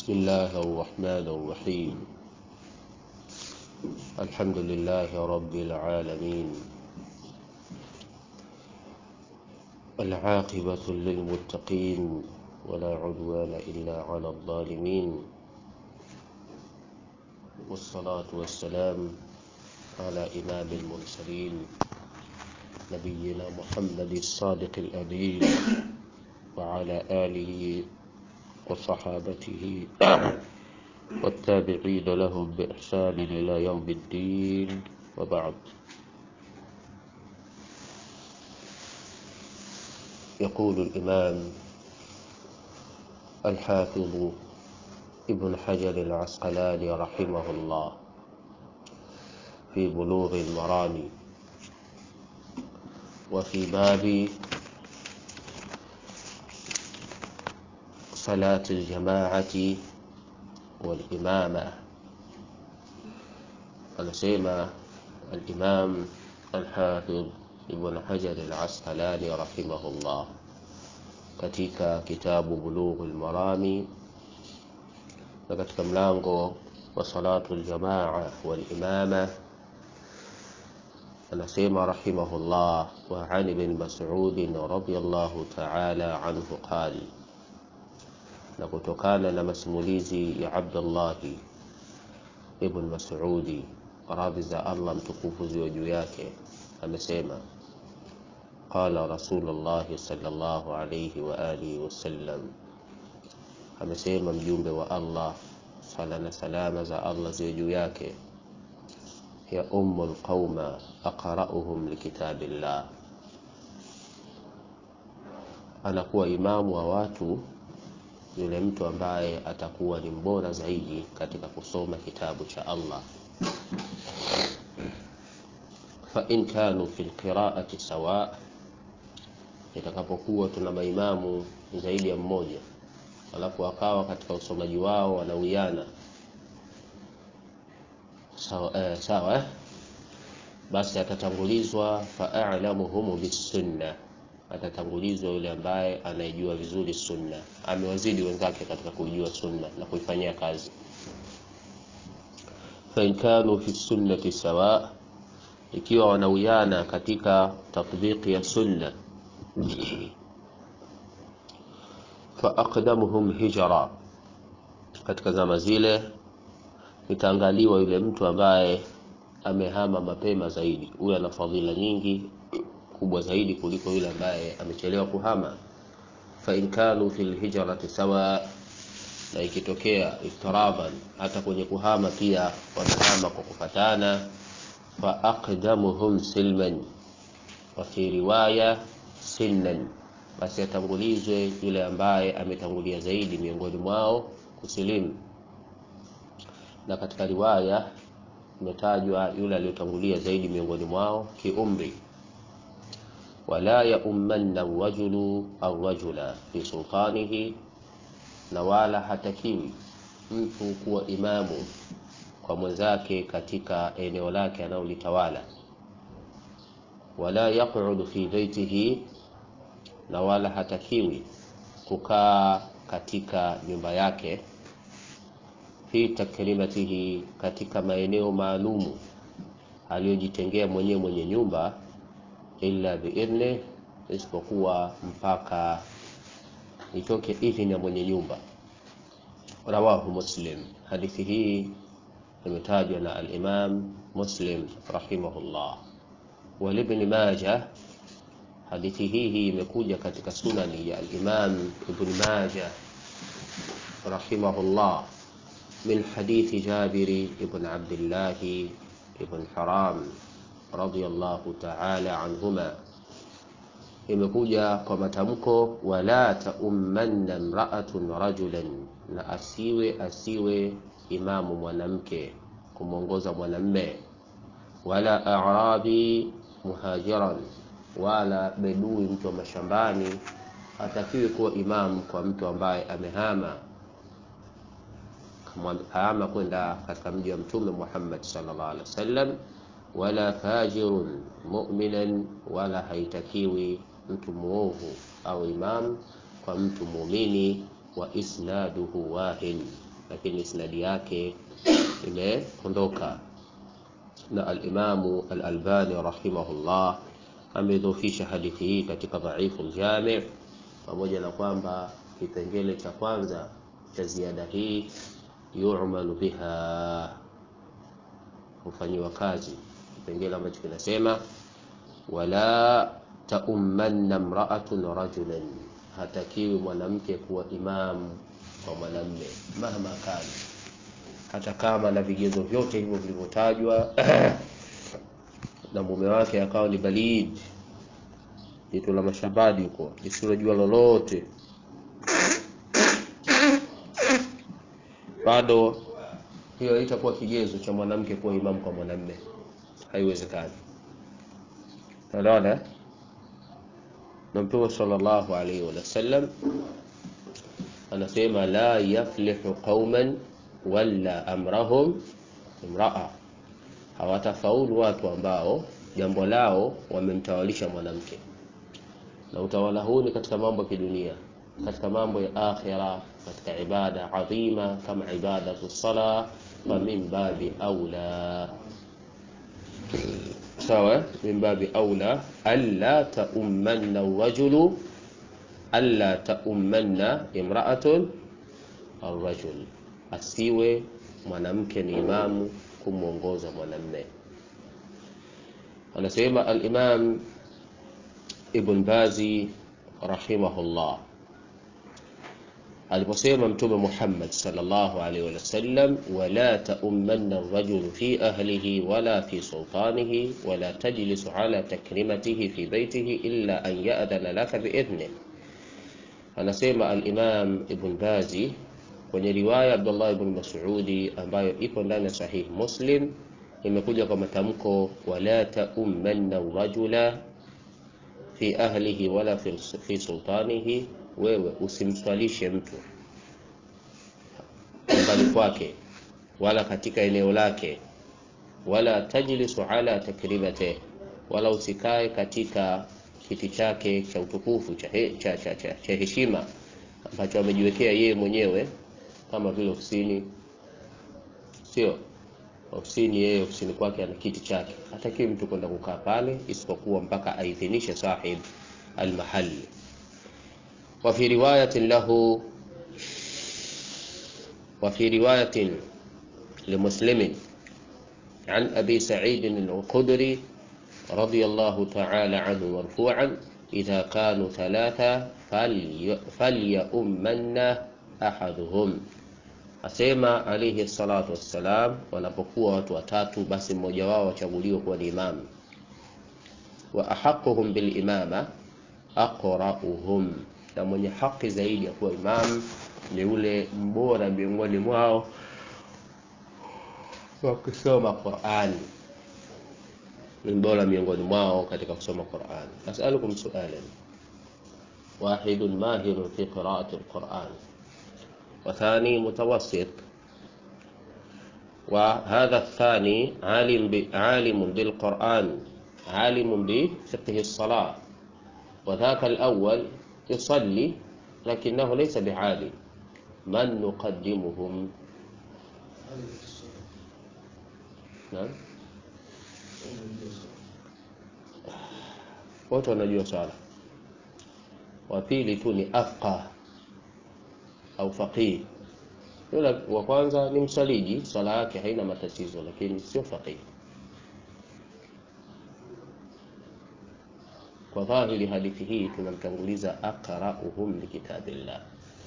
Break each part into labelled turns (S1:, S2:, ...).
S1: بسم الله الرحمن الرحيم الحمد لله رب العالمين العاقبة للمتقين ولا عدوان إلا على الظالمين والصلاة والسلام على إمام المرسلين نبينا محمد الصادق الأمين وعلى آله وصحابته والتابعين لهم بإحسان إلى يوم الدين وبعد يقول الإمام الحافظ ابن حجر العسقلاني رحمه الله في بلوغ المرام وفي باب صلاة الجماعة والإمامة anasema الإمام الحافظ ابن حجر العسقلاني رحمه الله katika kitabu Bulugh al-Marami na katika mlango wa salatu al-jamaa wal imama anasema rahimahullah wa an ibn Mas'ud radiyallahu ta'ala anhu qala na kutokana na masimulizi ya Abdullah ibn Mas'udi radhi za Allah mtukufu ziwe juu yake amesema qala rasulullah sallallahu alayhi wa alihi wasallam amesema mjumbe wa Allah sala na salama za Allah ziwe juu yake ya ummul qauma aqra'uhum likitabillah anakuwa imamu wa watu yule mtu ambaye atakuwa ni mbora zaidi katika kusoma kitabu cha Allah fa in kanu fi alqira'ati sawa itakapokuwa tuna maimamu zaidi ya mmoja alafu akawa katika usomaji wao wanawiana sawa eh, sawa eh? basi atatangulizwa fa'alamuhum bisunna atatangulizwa yule ambaye anaijua vizuri sunna amewazidi wenzake katika kuijua sunna na kuifanyia kazi fa in kanu fi sunnati sawa ikiwa wanawiana katika tatbiki ya sunna fa aqdamuhum hijra katika zama zile itaangaliwa yule mtu ambaye amehama mapema zaidi huyo ana fadhila nyingi kubwa zaidi kuliko yule ambaye amechelewa kuhama fa in kanu fil hijrati sawa na ikitokea iftiraban hata kwenye kuhama pia wanahama kwa kufatana fa aqdamuhum silman wa fi riwaya sinnan basi atangulizwe yule ambaye ametangulia zaidi miongoni mwao kusilimu na katika riwaya imetajwa yule aliyotangulia zaidi miongoni mwao kiumri wala yaummanna rajulu arrajula fi sultanihi na wala hatakiwi mtu kuwa imamu kwa mwenzake katika eneo lake analolitawala wala yaqudu fi baitihi na wala hatakiwi kukaa katika nyumba yake fi takrimatihi katika maeneo maalumu aliyojitengea mwenyewe mwenye nyumba illa biidhni isipokuwa mpaka itoke idhini ya mwenye nyumba rawahu muslim hadithi hii imetajwa na al-imam muslim rahimahullah walibni maja hadithi hii hii imekuja katika sunani ya al-imam ibn maja rahimahullah من حديث جابر بن عبد الله بن حرام رضي الله تعالى عنهما imekuja kwa matamko wala taummanna mraatun rajulan na asiwe asiwe imamu mwanamke kumwongoza mwanamme wala arabi muhajiran wala bedui mtu wa mashambani hatakiwi kuwa imamu kwa mtu ambaye amehama hama kwenda katika mji wa mtume Muhammad sallallahu alaihi wasallam wala fajirun mu'minan wala haitakiwi mtu muovu au imam kwa mtu muumini wa isnaduhu wahin lakini isnadi yake imeondoka na alimamu al-Albani rahimahullah amedhofisha hadithi hii katika dhaifu ljami pamoja na kwamba kipengele cha kwanza cha ziada hii yu'malu biha hufanyiwa kazi kipengele ambacho kinasema wala taummanna mra'atun rajulan hatakiwi mwanamke kuwa imamu kwa mwanamme mahma kana hata kama na vigezo vyote hivyo vilivyotajwa na mume wake akawa ni balid jitu la mashambani huko lisilojua lolote bado hiyo itakuwa kigezo cha mwanamke kuwa imamu kwa mwanamme haiwezekani unaona na mtume sallallahu alaihi wasallam anasema la yaflihu qauman walla amrahum imraa hawatafaulu watu ambao jambo lao wamemtawalisha mwanamke na utawala huu ni katika mambo ya kidunia katika mambo ya akhira katika ibada adhima kama ibadatu sala fa min babi aula sawa min babi aula alla taummanna rajulu alla taummanna imra'atun arrajul asiwe mwanamke ni imamu kumwongoza mwanamme anasema al-Imam Ibn Bazi rahimahullah aliposema mtume Muhammad sallallahu alaihi wasallam wala taummanna ar-rajul fi ahlihi wala fi sultanihi wala tajlisu ala takrimatihi fi baytihi illa an ya'dhana laka biidhnihi anasema al-Imam Ibn Bazi kwenye riwaya Abdullah ibn Mas'udi ambayo ipo ndani ya Sahih Muslim imekuja kwa matamko wala taummanna rajula fi ahlihi wala fi, fi sultanihi, wewe usimswalishe mtu nyumbani kwake wala katika eneo lake, wala tajlisu ala takrimate, wala usikae katika kiti chake cha utukufu cha, he, cha, cha, cha, cha heshima ambacho amejiwekea yeye mwenyewe kama vile ofisini, sio ofisini. Yeye ofisini kwake ana kiti chake, hatakiwi mtu kwenda kukaa pale isipokuwa mpaka aidhinishe sahib almahalli. Wa fi riwayatin lahu wa fi riwayatin limuslimin an abi sa'id al-khudri radiyallahu ta'ala anhu marfu'an idha kanu thalatha falyummanna ahaduhum asema alayhi salatu wassalam, wanapokuwa watu watatu, basi mmoja wao wachaguliwe kuwa ni imamu. Wa ahaquhum bil imama aqra'uhum, na mwenye haki zaidi ya kuwa imamu ni ule mbora miongoni mwao wa kusoma Qur'ani, ni mbora miongoni mwao katika kusoma Qur'ani. As'alukum su'alan wahidun mahirun fi qira'ati al-Qur'an وثاني متوسط وهذا الثاني عالم عالم بالقرآن عالم بفقه الصلاة وذاك الأول يصلي لكنه ليس بعالم من نقدمهم نعم wote wanajua swala wa pili tu ni afqah au faqih. Yule wa kwanza ni msaliji, swala yake haina matatizo, lakini sio faqih. Kwa dhahiri hadithi hii tunamtanguliza aqra'uhum likitabillah,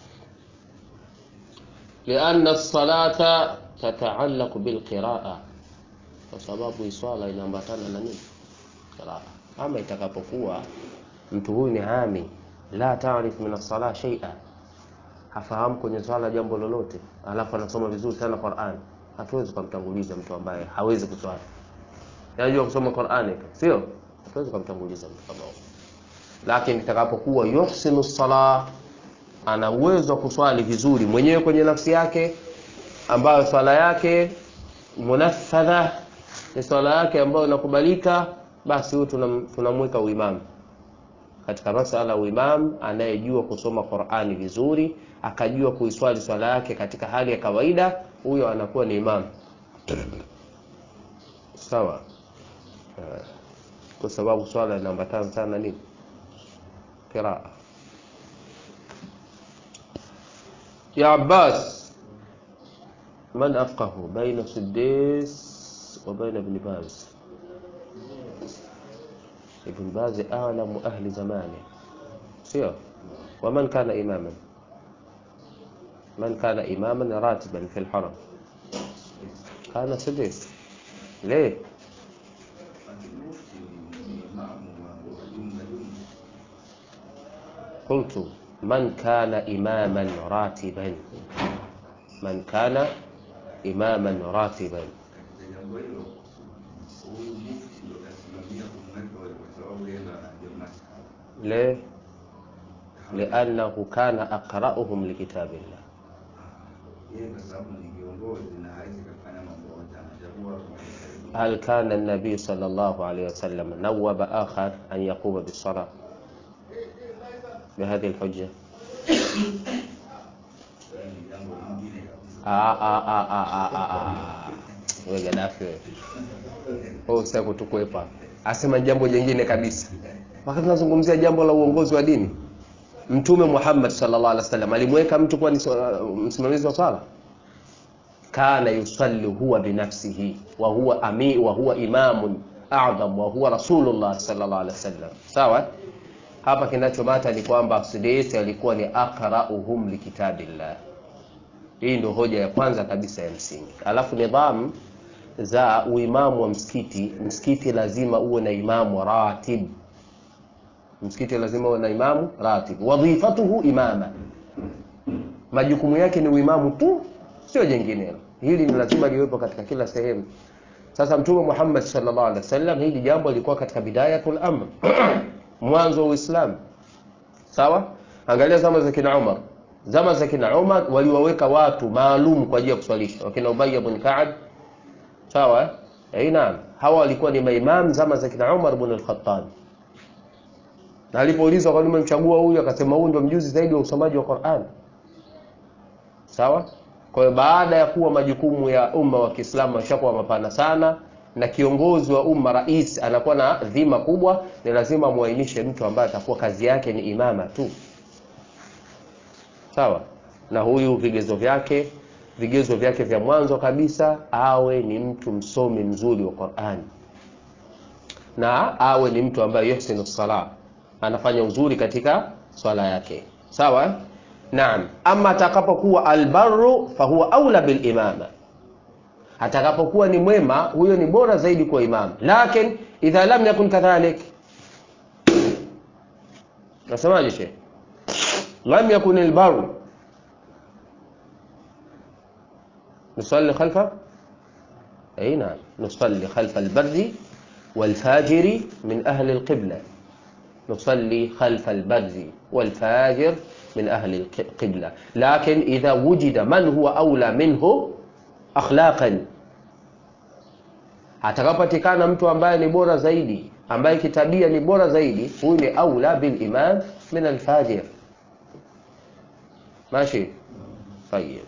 S1: lianna as-salata tata'allaqu bilqiraa, kwa sababu swala inaambatana na nini? Qiraa. Ama itakapokuwa mtu huyu ni ami la taarif min as-salah shay'a hafahamu kwenye swala jambo lolote, alafu anasoma vizuri sana Qur'an, hatuwezi kumtanguliza mtu ambaye hawezi kuswali. Anajua kusoma Qur'an sio? Hatuwezi kumtanguliza mtu kama huyo. Lakini itakapokuwa yuhsinu sala, ana uwezo wa kuswali vizuri mwenyewe kwenye nafsi yake, ambayo swala yake munaffadha, ni swala yake ambayo inakubalika, basi huyu tunamweka uimamu katika masala ya uimam anayejua kusoma Qur'ani vizuri akajua kuiswali swala yake katika hali ya kawaida huyo anakuwa ni imam sawa Eh, kwa sababu swala inaambatana sana nini qiraa ya Abbas من أفقه بين سديس وبين ابن باز ابن باز أعلم أهل زمانه سير ومن كان إماما من كان إماما راتبا في الحرم كان سديس ليه قلت من كان إماما راتبا من كان إماما راتبا
S2: katika jambo hilo huyu mufti ndo kasimamia kumweka wewe kwa sababu yeye ndo anajua masala
S1: ليه لأنه كان أقرأهم لكتاب الله
S2: yeye kwa sababu ni kiongozi na hawezi kafanya mambo yote anachagua kumweka
S1: هل كان النبي صلى الله عليه وسلم نوب آخر أن يقوم بالصلاة بهذه الحجة
S2: ni jambo lingine kabisa
S1: آه آه آه آه آه آه آه. wewe Gaddafi wewe wewe usitaki kutukwepa asema jambo jingine kabisa wakati tunazungumzia jambo la uongozi wa dini mtume Muhammad sallallahu alaihi wasallam alimweka mtu kuwa ni swa- msimamizi wa swala kana yusalli huwa binafsihi wa huwa ami wa huwa imamun a'zam wa huwa rasulullah sallallahu alaihi wasallam sawa hapa kinachomata ni kwamba Sudais alikuwa ni aqra'uhum likitabillah hii ndio hoja ya kwanza kabisa ya msingi alafu nidhamu za uimamu wa msikiti msikiti lazima uwe na imamu ratib msikiti lazima uwe na imamu ratib wadhifatuhu imama majukumu yake ni uimamu tu sio jenginelo hili ni lazima liwepo katika kila sehemu sasa mtume Muhammad sallallahu alaihi wasallam hili jambo lilikuwa katika bidayatul amr mwanzo wa Uislamu sawa angalia zama za kina Umar zama za kina Umar waliwaweka watu maalum kwa ajili ya kuswalisha wakina Ubay ibn Ka'ab sawa eh naam hawa walikuwa ni maimam zama za kina Umar ibn al-Khattab na alipoulizwa kwa nini umemchagua huyu akasema huyu ndio mjuzi zaidi wa usomaji wa Qur'an sawa kwa hiyo baada ya kuwa majukumu ya umma wa Kiislamu yashakuwa mapana sana na kiongozi wa umma rais anakuwa na dhima kubwa ni lazima muainishe mtu ambaye atakuwa kazi yake ni imama tu sawa na huyu vigezo vyake vigezo vyake vya mwanzo kabisa awe ni mtu msomi mzuri wa Qur'an na awe ni mtu ambaye yuhsinu sala anafanya uzuri katika swala yake sawa naam ama atakapokuwa albarru fahuwa aula bil imama atakapokuwa ni mwema huyo ni bora zaidi kwa imam lakin idha lam yakun kadhalik nasemaje sheikh lam yakun albarru نصلي خلفه اي نعم نصلي خلف البر والفاجر من اهل القبله نصلي خلف البر والفاجر من اهل القبله لكن اذا وجد من هو اولى منه akhlaqan atakapatikana mtu ambaye ni bora zaidi ambaye kitabia ni bora zaidi huyu ni aula bil imam min al fajir ماشي طيب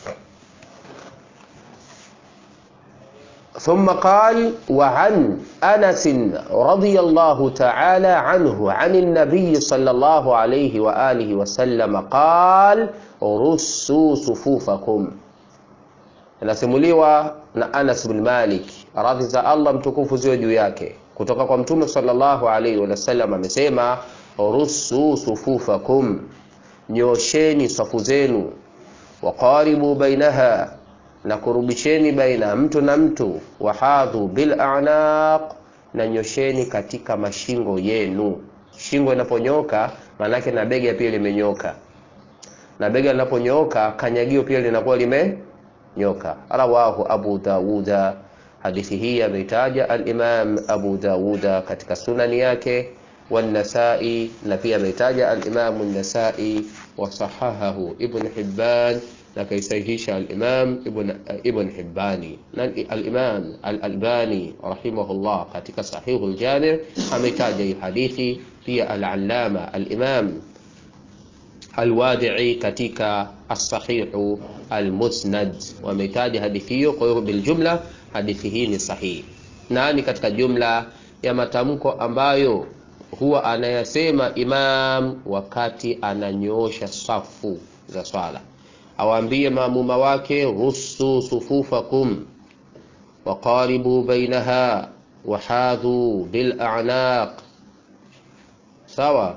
S1: ثم قال وعن انس رضي الله تعالى عنه عن النبي صلى الله عليه واله وسلم قال رسوا صفوفكم inasimuliwa na Anas bin Malik radhi za Allah mtukufu ziwe juu yake kutoka kwa mtume sallallahu alaihi wasallam amesema rusu sufufakum nyosheni safu zenu waqaribu bainaha na kurubisheni baina mtu na mtu wahadhu bil a'naq na nyosheni katika mashingo yenu shingo inaponyoka maanake na bega pia limenyoka na bega linaponyooka kanyagio pia linakuwa lime nyoka rawahu abu dawuda hadithi hii ameitaja al-imam abu dawuda katika sunani yake والنسائي na pia ameitaja al-imam an-nasai wa sahahahu ibn hibban na kaisahihisha al-imam ibn ibn hibbani na al-imam al-albani rahimahullah katika sahihu al-jami' ameitaja hii hadithi pia al-allama al-imam al-wadi'i katika as-sahihu al-musnad wametaja hadithi hiyo kwa hiyo biljumla hadithi hii ni sahihi na ni katika jumla ya matamko ambayo huwa anayasema imam wakati ananyoosha safu za swala awaambie maamuma wake rusu sufufakum waqaribu bainaha wahadhu bilanaq sawa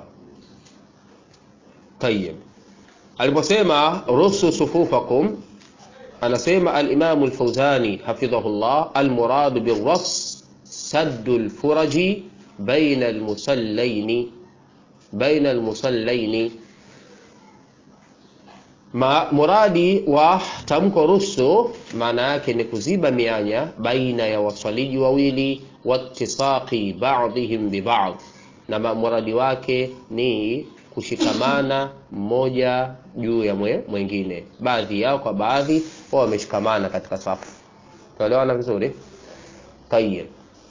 S1: tayib aliposema rusu sufufakum anasema alimamu lfauzani hafidhahullah almuradu bilras saddu lfuraji baina almusallaini baina almusallaini Ma, muradi wa tamko rusu maana yake ni kuziba mianya baina ya waswaliji wawili watisaqi ba'dihim biba'd na muradi wake ni kushikamana mmoja juu ya mwe, mwingine baadhi yao kwa baadhi wao wameshikamana katika safu tuelewana vizuri tayeb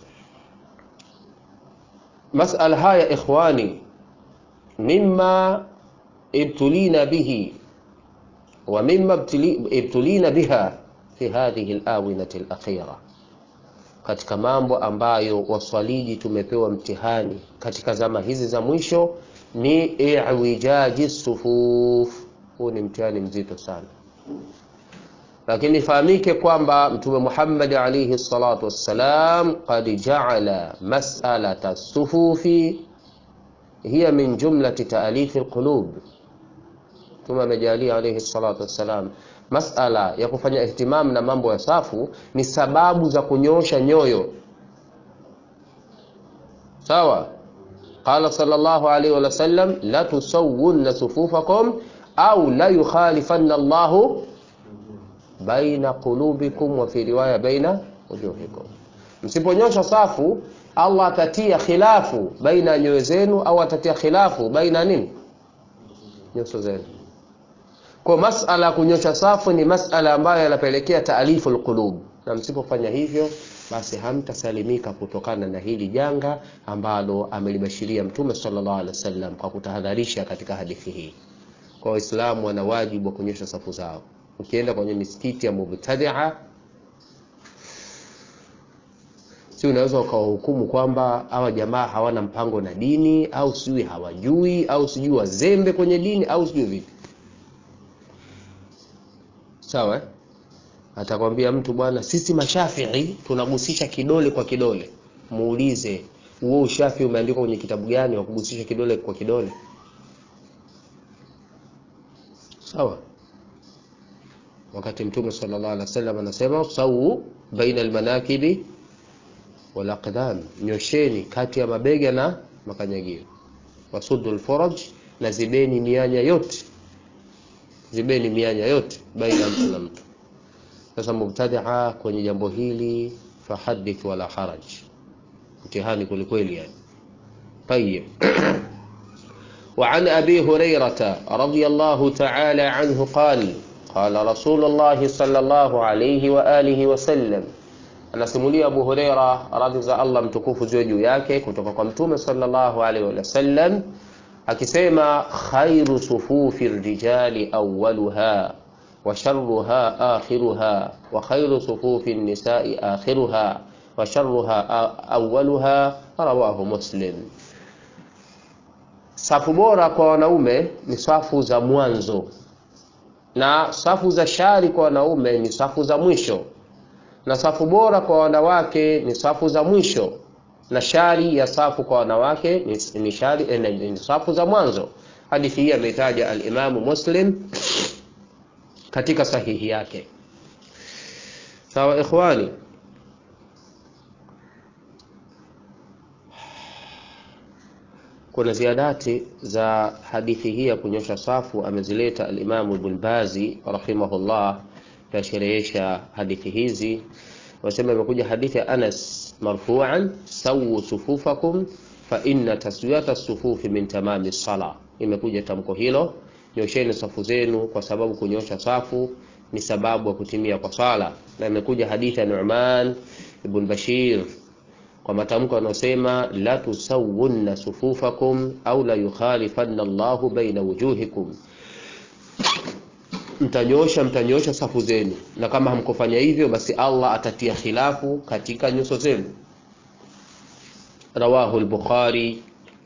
S1: masala haya ikhwani mimma ibtulina bihi wa mimma ibtulina biha fi hadhihi alawinati alakhira katika mambo ambayo waswaliji tumepewa mtihani katika zama hizi za mwisho ni iwijaji sufuf huu ni mtihani mzito sana lakini ifahamike kwamba mtume Muhammad alayhi salatu wassalam qad ja'ala mas'alata sufufi hiya min jumlati ta'alif alqulub mtume amejalia alayhi salatu wassalam masala ya kufanya ihtimam na mambo ya safu ni sababu za kunyosha nyoyo sawa qala sallallahu alayhi wa sallam la tusawwunna sufufakum au la yukhalifanna Allahu baina qulubikum wa fi riwaya baina wujuhikum msiponyosha safu Allah atatia khilafu baina nyoyo zenu au atatia khilafu baina nini nyuso zenu kwa masala ya kunyosha safu ni masala ambayo yanapelekea taalifu alqulub na msipofanya hivyo basi hamtasalimika kutokana na hili janga ambalo amelibashiria mtume sallallahu alaihi wasallam kwa kutahadharisha katika hadithi hii kwa waislamu wana wajibu wa kunyosha safu zao ukienda kwenye misikiti ya mubtadia si unaweza ukawahukumu kwamba hawa jamaa hawana mpango na dini au sijui hawajui au sijui wazembe kwenye dini au sijui vipi sawa eh? atakwambia mtu bwana sisi mashafii tunagusisha kidole kwa kidole muulize huo ushafi umeandikwa kwenye kitabu gani wa kugusisha kidole kwa kidole sawa wakati mtume sallallahu alaihi wasallam anasema sawu baina almanakibi wal aqdam nyosheni kati ya mabega na makanyagio wasuddu alfaraj na zibeni mianya yote zibeni mianya yote baina mtu na mtu sasa mubtadia kwenye jambo hili fahadith wala haraj mtihani kwelikweli yani طيب وعن أبي هريرة رضي الله تعالى عنه قال قال رسول الله صلى الله عليه وآله وسلم anasimulia Abu Huraira radhi za Allah mtukufu ziwe juu yake kutoka kwa Mtume sallallahu alaihi wasallam akisema khairu sufufi rijali awwaluha wa sharruha akhiruha wa khairu sufufi nisai akhiruha wa sharruha awwaluha rawahu Muslim. Safu bora kwa wanaume ni safu za mwanzo na safu za shari kwa wanaume ni safu za mwisho na safu bora kwa wanawake ni safu za mwisho na shari ya safu kwa wanawake ni, ni, shari, eh, ni, ni safu za mwanzo hadithi hii ameitaja alimamu muslim katika sahihi yake sawa ikhwani kuna ziadati za hadithi hii ya kunyosha safu amezileta alimamu ibn bazi rahimahullah tasherehesha hadithi hizi wasema imekuja hadithi ya Anas marfu'an sawu sufufakum fa inna taswiyata sufufi min tamami sala imekuja tamko hilo nyosheni safu zenu kwa sababu kunyosha safu ni sababu ya kutimia kwa sala na imekuja hadithi ya Nu'man ibn Bashir kwa matamko yanayosema la tusawunna sufufakum au la yukhalifanna Allahu baina wujuhikum, mtanyosha mtanyosha safu zenu, na kama hamkufanya hivyo, basi Allah atatia khilafu katika nyuso zenu. Rawahu al-Bukhari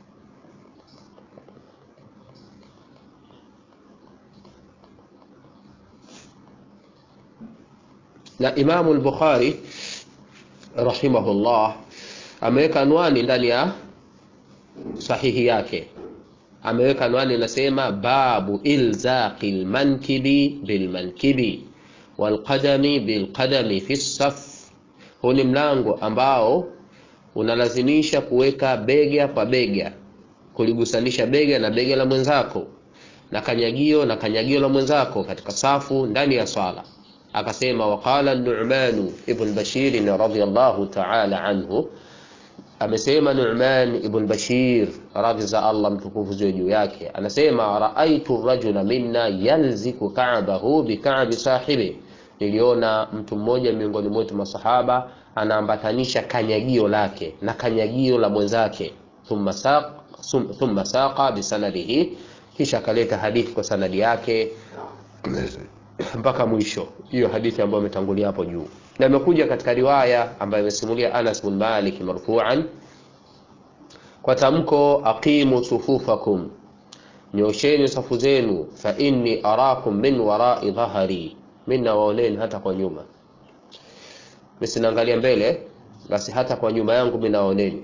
S1: na Imamu al-Bukhari rahimahullah ameweka anwani ndani ya sahihi yake, ameweka anwani inasema, babu ilzaqi lmankibi bilmankibi walqadami bilqadami fi saf. Huu ni mlango ambao unalazimisha kuweka bega kwa bega, kuligusanisha bega na bega la mwenzako na kanyagio na kanyagio la mwenzako katika safu ndani ya swala. Akasema waqala Nu'man ibn Bashir radhiyallahu ta'ala anhu, amesema Nu'man ibn Bashir radhi za Allah mtukufu ziwe juu yake, anasema raaitu rajula minna yalziku ka'bahu bika'bi sahibi, niliona mtu mmoja miongoni mwetu masahaba anaambatanisha kanyagio lake na kanyagio la mwenzake. Thumma saq thumma saqa bisanadihi, kisha akaleta hadithi kwa sanadi yake mpaka mwisho. Hiyo hadithi ambayo imetangulia hapo juu, na imekuja katika riwaya ambayo imesimulia Anas bin Malik marfu'an kwa tamko aqimu sufufakum, nyosheni safu zenu, fa inni arakum min warai dhahari, mimi nawaoneni hata kwa nyuma. Mimi sinaangalia mbele, basi hata kwa nyuma yangu mimi nawaoneni.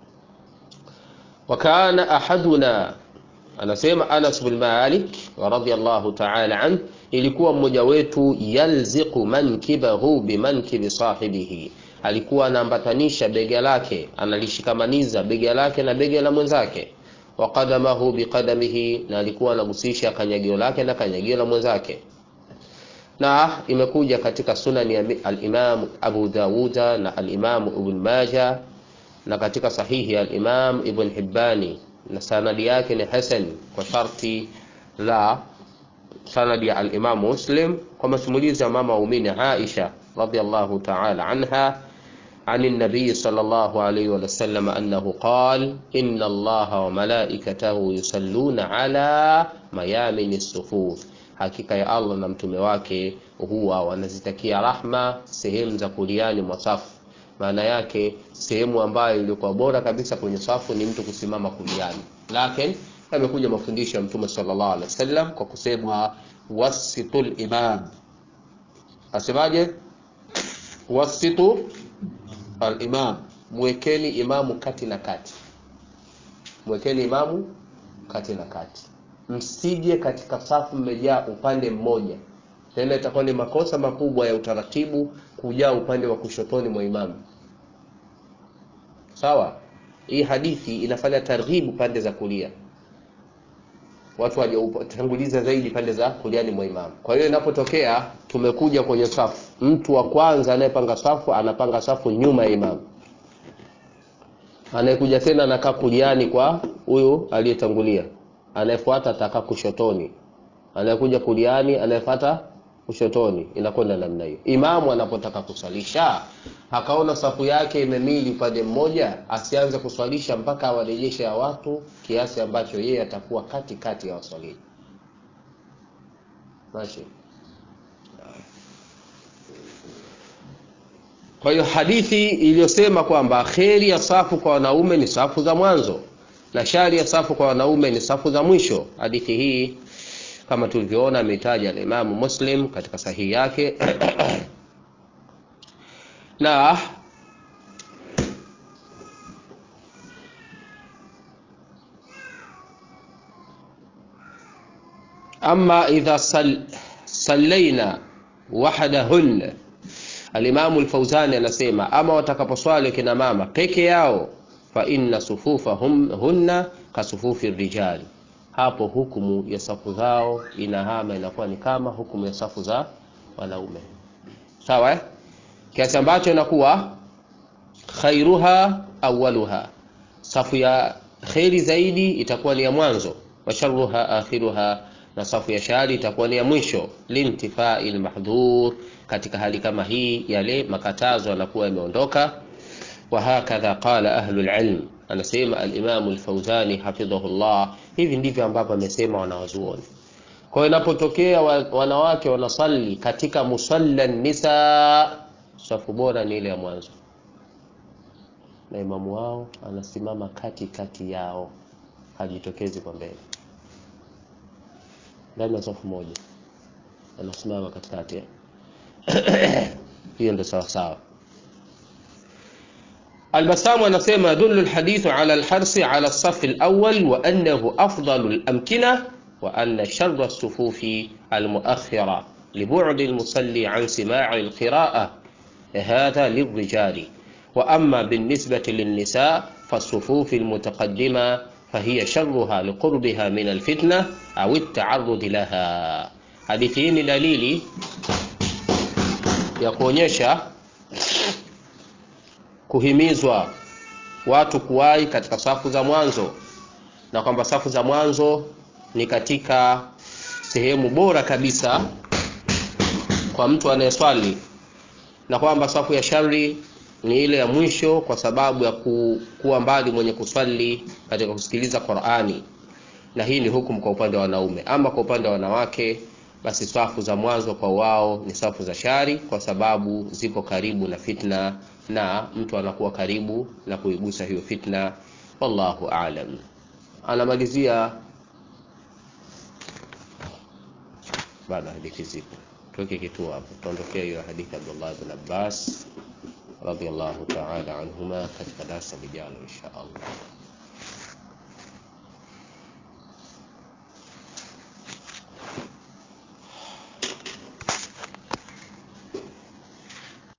S1: Wa kana ahaduna, anasema Anas bin Malik radhiyallahu ta'ala anhu ilikuwa mmoja wetu yalziqu mankibahu bimankibi sahibihi, alikuwa anaambatanisha bega lake analishikamaniza bega lake na bega la mwenzake, wa qadamahu biqadamihi, na alikuwa anagusisha kanyagio lake na kanyagio la mwenzake. Na imekuja katika sunani ya al-Imam Abu Dawuda na al-Imam Ibn Majah na katika sahihi ya al-Imam Ibn Hibbani, na sanadi yake ni hasan kwa sharti la sanadi ya al-Imam Muslim kwa masimulizi ya mama waumini Aisha radhiyallahu ta'ala anha عن النبي صلى الله عليه وسلم أنه قال إن الله وملائكته يصلون على ميامن الصفوف hakika ya Allah na mtume wake huwa wanazitakia rahma sehemu za kuliani mwa safu. Maana yake sehemu ambayo ilikuwa bora kabisa kwenye safu ni mtu kusimama kuliani, lakini amekuja mafundisho ya mtume sallallahu alaihi wasallam kwa kusema wasitul imam, asemaje? Wasitu al-imam, mwekeni imamu kati na kati, mwekeni imamu kati na kati, msije katika safu mmejaa upande mmoja. Tena itakuwa ni makosa makubwa ya utaratibu kujaa upande wa kushotoni mwa imamu. Sawa, hii hadithi inafanya targhibu pande za kulia watu wajatanguliza zaidi pande za kuliani mwa imamu. Kwa hiyo inapotokea tumekuja kwenye safu, mtu wa kwanza anayepanga safu anapanga safu nyuma ya imamu, anayekuja tena anakaa kuliani kwa huyu aliyetangulia, anayefuata atakaa kushotoni, anayekuja kuliani, anayefuata kushotoni, inakwenda namna hiyo. Imamu anapotaka kuswalisha akaona safu yake imemili upande mmoja, asianze kuswalisha mpaka awarejeshe ya watu kiasi ambacho yeye atakuwa kati kati ya waswaliji. Mashi. Kwa hiyo hadithi iliyosema kwamba kheri ya safu kwa wanaume ni safu za mwanzo na shari ya safu kwa wanaume ni safu za mwisho. Hadithi hii kama tulivyoona ametaja al-Imamu Muslim katika sahihi yake na ama idha sal, sallaina wahdahun, Alimamu Alfauzani anasema ama watakaposwali kina mama peke yao, fa inna sufufahum hunna kasufufi rijali, hapo hukumu ya safu zao inahama inakuwa ni kama hukumu ya safu za wanaume, sawa eh? kiasi ambacho inakuwa khairuha awaluha, safu ya kheri zaidi itakuwa ni ya mwanzo, wa sharruha akhiruha, na safu ya shari itakuwa ni ya mwisho. Lintifai lmahdhur, katika hali kama hii yale makatazo yanakuwa yameondoka. wahakadha qala ahlu lilm, anasema alimamu lfauzani hafidhahullah, hivi ndivyo ambavyo amesema wanawazuoni. Kwa hiyo inapotokea wa- wanawake wanasali katika musalla nisa, safu bora ni ile ya mwanzo, na imamu wao anasimama kati kati yao, hajitokezi kwa mbele, ndani ya safu moja anasimama katikati hiyo ndo sawa sawa. Albasamu anasema yadullu alhadithu ala alharsi ala alsafi alawwal wa annahu afdalu alamkina wa anna sharra alsufufi almuakhira libudi almusalli an simai alqira'a hadha lilrijali wa amma بالنسبة للنساء فالصفوف المتقدمة فهي شرها لقربها من الفتنة أو التعرض لها hadithi hii ni dalili ya kuonyesha kuhimizwa watu kuwahi katika safu za mwanzo na kwamba safu za mwanzo ni katika sehemu bora kabisa kwa mtu anayeswali na kwamba safu ya shari ni ile ya mwisho kwa sababu ya ku, kuwa mbali mwenye kuswali katika kusikiliza Qur'ani na hii ni hukumu kwa upande wa wanaume ama kwa upande wa wanawake basi safu za mwanzo kwa wao ni safu za shari kwa sababu zipo karibu na fitna na mtu anakuwa karibu na kuigusa hiyo fitna wallahu aalam anamalizia baada ya hadithi zipo tuweke kituo hapo tuondokea hiyo hadithi ya Abdullah ibn Abbas radhiallahu ta'ala anhuma katika darasa lijalo insha Allah